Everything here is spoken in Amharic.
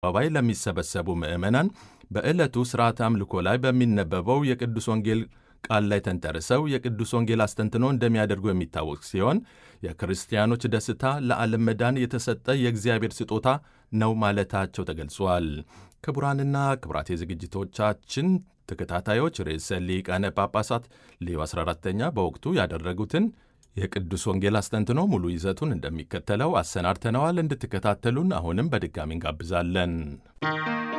አደባባይ ለሚሰበሰቡ ምዕመናን በዕለቱ ሥርዓተ አምልኮ ላይ በሚነበበው የቅዱስ ወንጌል ቃል ላይ ተንተርሰው የቅዱስ ወንጌል አስተንትኖ እንደሚያደርጉ የሚታወቅ ሲሆን የክርስቲያኖች ደስታ ለዓለም መዳን የተሰጠ የእግዚአብሔር ስጦታ ነው ማለታቸው ተገልጿል። ክቡራንና ክቡራት የዝግጅቶቻችን ተከታታዮች ርዕሰ ሊቃነ ጳጳሳት ሌዮ 14ተኛ በወቅቱ ያደረጉትን የቅዱስ ወንጌል አስተንትኖ ሙሉ ይዘቱን እንደሚከተለው አሰናድተነዋል። እንድትከታተሉን አሁንም በድጋሚ እንጋብዛለን።